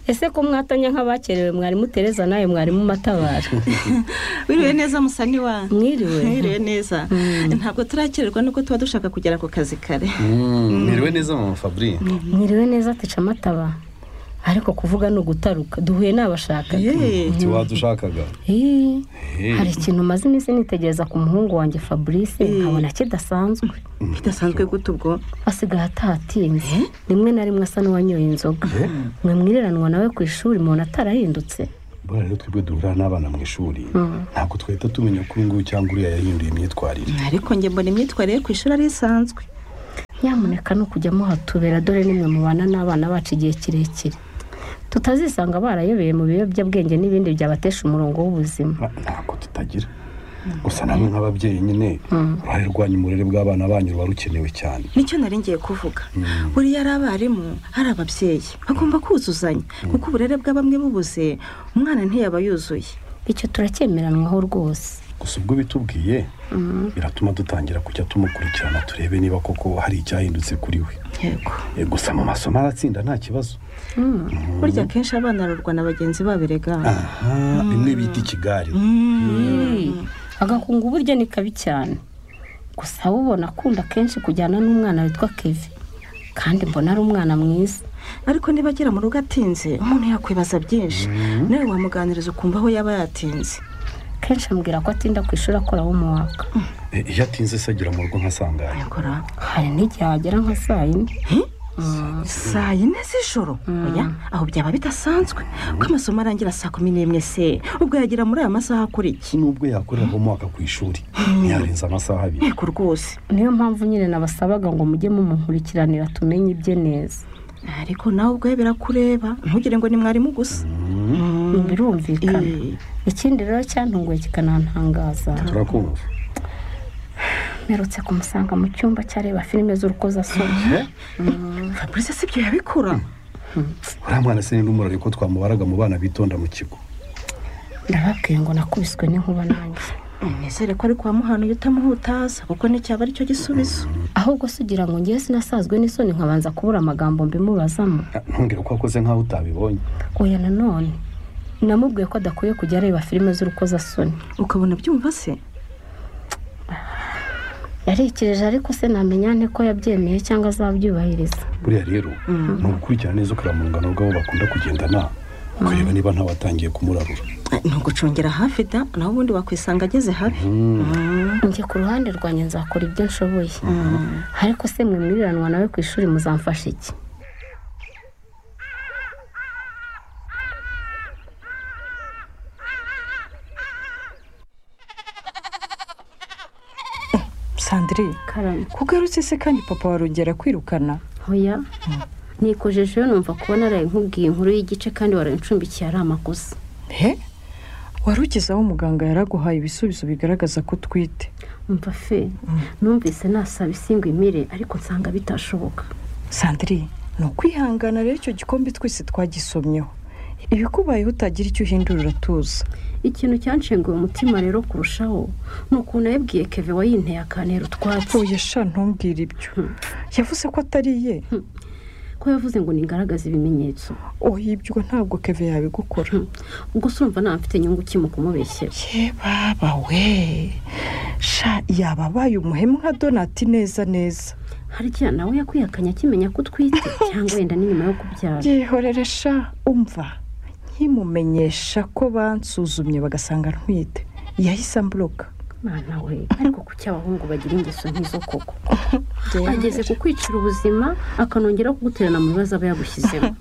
ese ko mwatannya nk'abakerewe mwarimu tereza nawe mwarimu matabara wiriwe neza musa niwa Mwiriwe. mwiriwe neza ntabwo turakererwa nuko tuba dushaka kugera ku kazi kare mwiriwe neza mama fabrice mwiriwe neza tica mataba ariko kuvuga ni ugutaruka duhuye n'abashakanye Yeee. nti wadushakaga Ii, Hey. hari ikintu maze iminsi nitegereza ku muhungu wanjye fabrice nkabona kidasanzwe bidasanzwe gute ubwo asigaye atatinze rimwe na rimwe asa n'uwanyoye inzoga mwe mwiriranwa nawe ku ishuri mubona atarahindutse buriya rero twebwe duhura n'abana mu ishuri ntabwo twahita tumenya ko uyu nguyu cyangwa uriya yahinduye imyitwarire ariko njye mbona imyitwarire ye ku ishuri ari isanzwe nyamuneka ni ukujya muhatubera dore nimwe mubana n'abana bacu igihe kirekire tutazisanga barayobeye mu biyobyabwenge n'ibindi byabatesha umurongo w'ubuzima Na- ntabwo tutagira gusa namwe nk'ababyeyi nyine uruhare rwanyu mu burere bw'abana banyu ruba rukenewe cyane nicyo nari ngiye kuvuga buriya ari abarimu ari ababyeyi bagomba kuzuzanya kuko uburere bwa bamwe bubuze umwana ntiyaba yuzuye icyo turacyemeranwaho rwose gusa ubwo bitubwiye biratuma dutangira kujya tumukurikirana turebe niba koko hari icyahindutse kuri we yego Eh, gusa mu masomo aratsinda nta kibazo burya akenshi abana barurwa na bagenzi babo erega aha bimwe bita ikigari agakungu burya ni kabi cyane gusa ubona akunda kenshi kujyana n'umwana witwa kevi kandi mbona ari umwana mwiza ariko niba agera mu rugo atinze umuntu yakwibaza byinshi nawe wamuganiriza ukumva aho yaba yatinze kenshi ambwira ko atinda ku ishuri akora wo mu waka Eh, iyo atinze se agera mu rugo nkasanganya yakora hari n'igihe hagera nka saa yine saa yine z'ijoro oya aho byaba bidasanzwe ko amasomo arangira saa kumi n'imwe se ubwo yagera muri aya masaha akora iki nubwo yakorera umwaka ku ishuri ntiyarenza amasaha abiri yego rwose niyo mpamvu nyine nabasabaga ngo mujye mumunkurikiranira tumenye ibye neza ariko nawe ubwawe birakureba ntugire ngo ni mwarimu gusa Ibi birumvikana Eh, ikindi rero cyantunguye kikanantangaza turakumva mperutse kumusanga mu cyumba cyareba filime z'urukozasoni fabrice si byo yabikora uriya mwana se n'undi murari ko twamubaraga mu bana bitonda mu kigo ndababwiye ngo nakubiswe n'inkuba nanjye nizere ko ari kwa muhanuye utamuhutaza kuko n'icyaba ari cyo gisubizo ahubwo se ugira ngo ngewe sinasazwe n'isoni nkabanza kubura amagambo mbimubazamo Ah, ntumbwire ko wakoze nk'aho utabibonye oya nanone namubwiye ko adakwiye kujya areba filime z'urukozasoni ukabona byumva se yarekereje ariko se namenya nte ko yabyemeye cyangwa azabyubahiriza buriya rero ni ugukurikirana neza ukura mu rungano rw'abo bakunda kugendana ukareba niba ntawatangiye kumurarura Eh, ni ugucungira hafi da nawe ubundi wakwisanga ageze habi njye ku ruhande rwanjye nzakora ibyo nshoboye ariko se mwe mwiriranwa nawe ku ishuri muzamfasha iki sandrine karame kugarutse se kandi papa warongera kwirukana oya nikojeje iyo numva kubona araye nkubwiye inkuru y'igice kandi warancumbikiye ari amakosa he wari ugeze aho muganga yaraguhaye ibisubizo bigaragaza ko utwite umva fe numvise nasaba imire ariko nsanga bitashoboka sandrine ni ukwihangana rero icyo gikombe twese twagisomyeho ibikubayeho utagira icyo uhindura uratuza ikintu cyanshenguye umutima rero kurushaho ni ukuntu yabwiye keve wayinteye akantera utwatsi oya sha ntumbwire ibyo yavuze ko atari ye ko yavuze ngo nigaragaze ibimenyetso oya ibyo ntabwo keve yabigukora gusa urumva nta mfite inyungu kimwe kumubeshyera ye baba we sha yaba abaye umuhemu nka donati neza neza harya nawe yakwihakanye akimenya ko utwite cyangwa wenda ni nyuma yo kubyara byihorere sha umva nkimumenyesha ko bansuzumye bagasanga ntwite yahise amburoka mwana we ariko kuki abahungu bagira ingeso nk'izo koko ageze ku kwicira ubuzima akanongera kuguterana mu bibazo aba yagushyizemo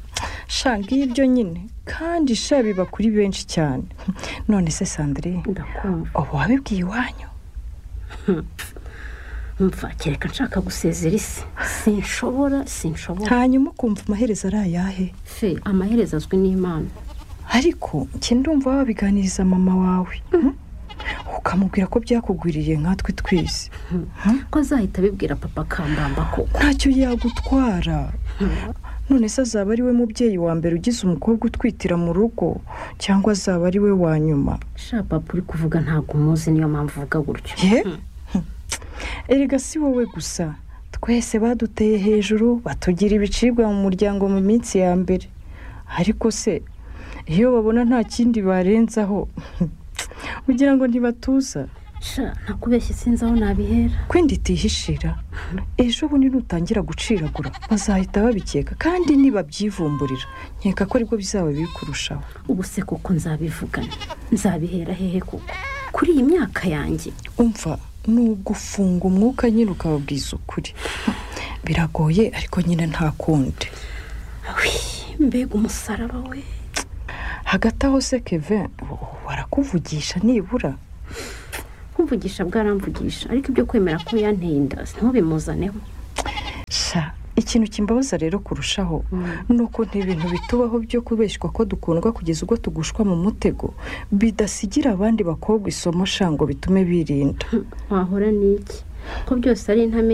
sha ngibyo nyine kandi sha biba kuri benshi cyane none se sandrine ndakumva ubu wabibwiye iwanyu mva kereka nshaka gusezera isi sinshobora sinshobora hanyuma ukumva amaherezo ari ayahe fe amaherezo azwi n'imana ariko njye ndumva wabiganiriza mama wawe hmm? ukamubwira ko byakugwiririye nkatwe twese ko azahita abibwira papa kambamba koko ntacyo yagutwara none se azaba ari we mubyeyi wa mbere ugize umukobwa utwitira mu rugo cyangwa azaba ari we wa nyuma sha papa uri kuvuga ntabwo umuzi niyo mpamvu uvuga gutyo ye erega si wowe gusa twese baduteye hejuru batugira ibicibwa mu muryango mu minsi ya mbere ariko se iyo babona nta kindi barenzaho ugira ngo ntibatuza nakubeshye sinzi aho nabihera kwenda itihishira ejo bundi nutangira guciragura bazahita babikeka kandi nibabyivumburira nkeka ko aribwo bizaba biri kurushaho ubu se kuko nzabivugana nzabihera hehe kuko kuri iyi myaka yanjye umva ni ugufunga umwuka nyine ukababwiza ukuri biragoye ariko nyine nta kundi mbega umusaraba we hagati aho se keve warakuvugisha nibura kumvugisha bwaramvugisha ariko ibyo kwemera ko yanteye inda ntubimuzaneho sha ikintu kimbabaza rero kurushaho ni uko ibintu bitubaho byo kubeshywa ko dukundwa kugeza ubwo tugushwa mu mutego bidasigira abandi bakobwa isomo shango bitume birinda wahora n'iki ko byose ari intame